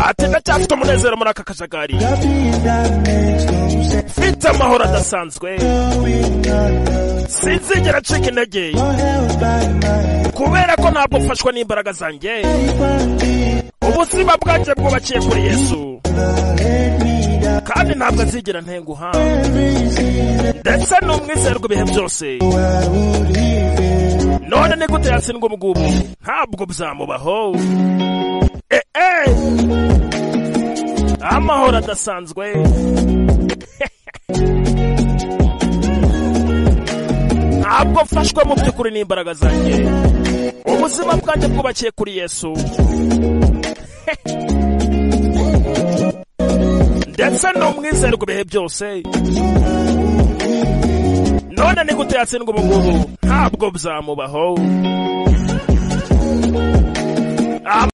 ati ndacyafite umunezero muri aka kajagari mfite amahoro adasanzwe sinzigera ncika intege kubera ko ntabwo mfashwa n'imbaraga zanjye ubuzima bwanjye bwubakiye kuri yesu kandi ntabwo azigera ntenguha ndetse n'umwizerwa ibihe byose none ni gute yatsindwa ubu ngubu ntabwo bizamubaho eh, eh. amahoro adasanzwe ntabwo mfashwe mu by'ukuri n'imbaraga zanjye ubuzima bwanjye bwubakiye kuri yesu ndetse n'umwizerwa ibihe byose none ni gute yatsindwa ubu ngubu ntabwo bizamubaho